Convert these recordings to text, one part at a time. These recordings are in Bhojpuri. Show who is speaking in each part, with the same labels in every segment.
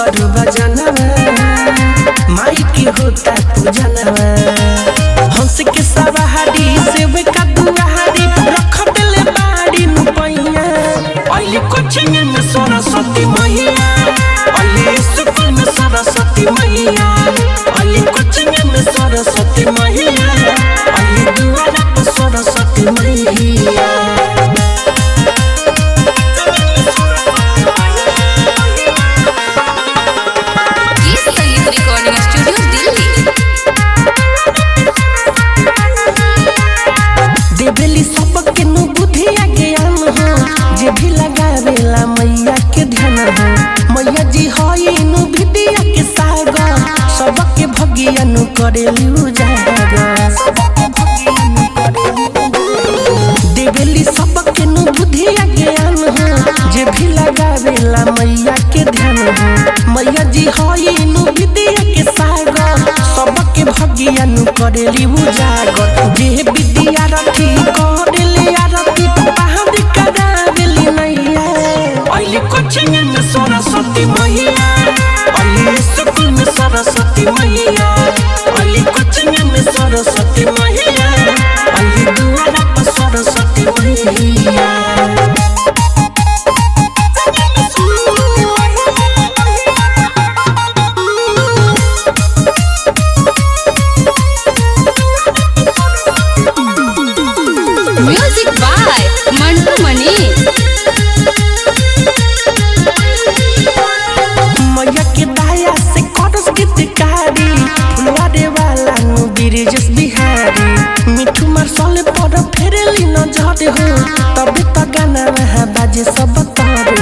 Speaker 1: सगरू बजनवा माई के होता पूजनवा हंस के सवारी सेब का दुआरी रख देले बाड़ी नु पैया अली कोचिंग में सरस्वती मैया अली स्कूल में सरस्वती मैया अली कोचिंग में सरस्वती मैया अली दुआरा पर सरस्वती मैया
Speaker 2: गीत संगीत रिकॉर्डिंग स्टूडियो दिल्ली
Speaker 1: देवेली सबके नु बुद्धिया ज्ञान हो जे भी लगावेला मैया के ध्यान हो मैया जी हई नु विद्या के सागर सबके भगिया नु करेली उजागर देवेली सबके नु बुद्धिया ज्ञान हो जे भी लगावेला मैया के ध्यान हो मैया जी हई नु विद्या के सागर सबके भगिया नु करेली उजागर जे विद्या रखी करेले आरती पहाड़ करावेली नैया अली कोचिंग में सरस्वती मैया अली स्कूल में सरस्वती मैया अली कोचिंग में सरस्वती मैया अली दुआरा पर सरस्वती मैया
Speaker 2: म्यूजिक बाय मंटू मनी
Speaker 1: मैया के दाया से करस गीतकारी फुलवारे वाला नु बिरजस बिहारी मिठू मरसल पर फेरली न झट हो तबे त गाना वहाँ बाजे सब तार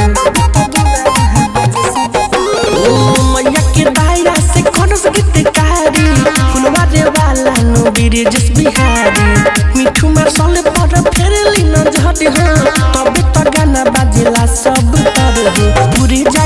Speaker 1: हो ओ मैया के दाया से करस गीतकारी फुलवारे वाला नु बिरजस बिहारी मिठू मरसल पर फेरली न झट हो तबे त गाना बाजेला सब तार हो पूरी जा